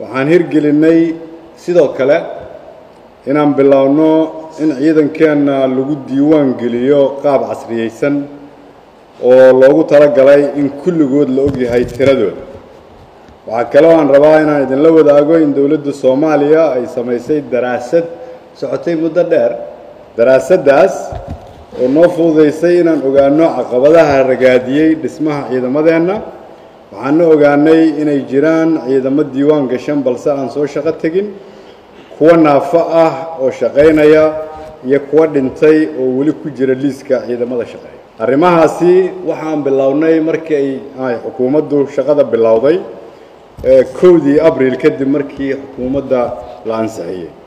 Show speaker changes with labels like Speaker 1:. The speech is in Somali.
Speaker 1: waxaan hirgelinay sidoo kale inaan bilowno in ciidankeenna lagu diiwaan geliyo qaab casriyeysan oo loogu talagalay in kulligood la ogyahay tiradooda waxaa kaloo aan rabaa inaan idinla wadaago in dowladda soomaaliya ay samaysay daraasad socotay muddo dheer daraasaddaas oo noo fududaysay inaan ogaano caqabadaha ragaadiyey dhismaha ciidamadeenna waxaana ogaanay inay jiraan ciidamo diiwaan gashan balse aan soo shaqo tegin kuwa naafo ah oo shaqaynaya iyo kuwa dhintay oo weli ku jira liiska ciidamada shaqeeya arrimahaasi waxaan bilownay markii ay xukuumaddu shaqada bilowday kowdii abril kadib markii xukuumadda la ansixiyey